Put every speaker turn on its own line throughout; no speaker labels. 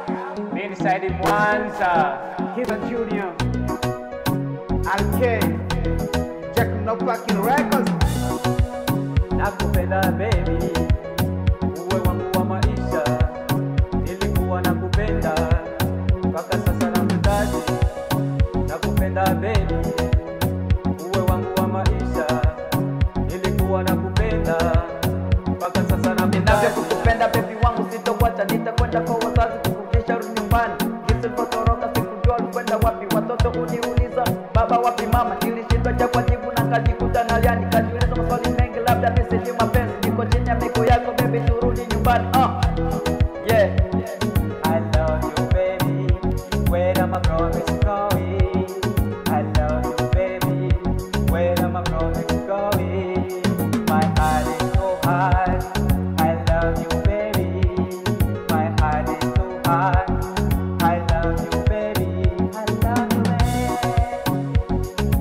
Mimi Saidi Mwanza.
Kiza Junior, Alk, Jack No Fucking Records.
Nakupenda baby, uwe wangu wa maisha. Nilikuwa nakupenda mpaka sasa nakuhitaji. Nakupenda baby, uwe wangu wa maisha. Nilikuwa nakupenda mpaka sasa
Ninavyo
nakuhitaji.
kukupenda baby wangu sitokuacha, nitakwenda kwa wazazi kukufikisha rudi nyumbani. Jinsi nilipotoroka sikujua ulikwenda wapi, watoto uniuliza baba wapi mama, nilishindwa cha kujibu na kajikuta nalia, nikajiuliza maswali mengi, labda mimi sijui mapenzi. Niko chini ya miguu yako baby, turudi nyumbani. Uh. Yeah.
I love you, baby. Where am I promise going? I love you, baby. Where am I promise going? My heart is so hard. I love you, baby. My heart is so hard. I love you, baby. I love you, baby.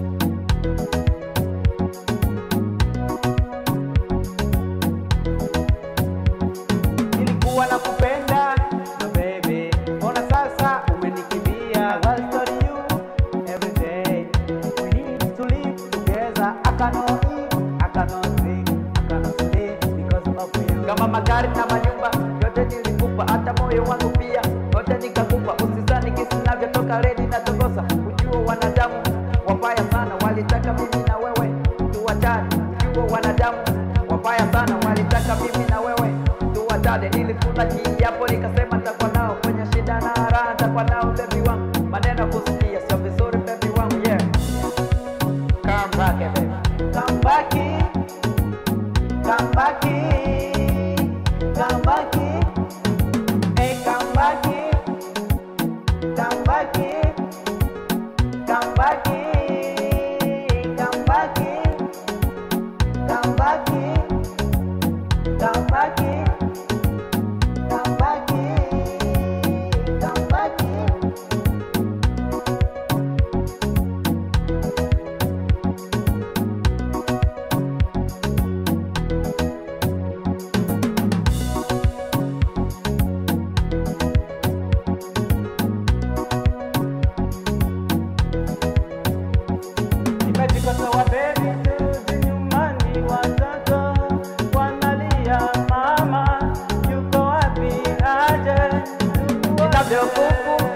Nilikuwa nakupenda
No, baby.
mbona sasa umenikimbia?
I will study you every day. We need to live together. I cannot eat, I cannot drink, I cannot sleep because of you.
kama magari na manyumba yote nilikupa, hata moyo wangu pia yote nikakupa. Usizani kisi navyotoka redi na tokosa, ujue wanadamu wabaya sana, walitaka mimi na wewe tuwachane. Ujue wanadamu wabaya sana, walitaka mimi na wewe tuwachane. Nilikula kiapo nikasema nitakuwa nao kwenye shida na raha, nitakuwa nao bebi wangu. Maneno kusikia sio vizuri bebi wangu, yeah. Come back, eh, baby.
Come back, in, come back, in, come back, in. hey, come back, in, come back, in, come back, in, come back, in, come back, in, come back, in, come back, in, come back, in. Nimejikosoa baby, turudi nyumbani, watoto wanalia, mama yuko wapi aje?
Ninavyokukumbuka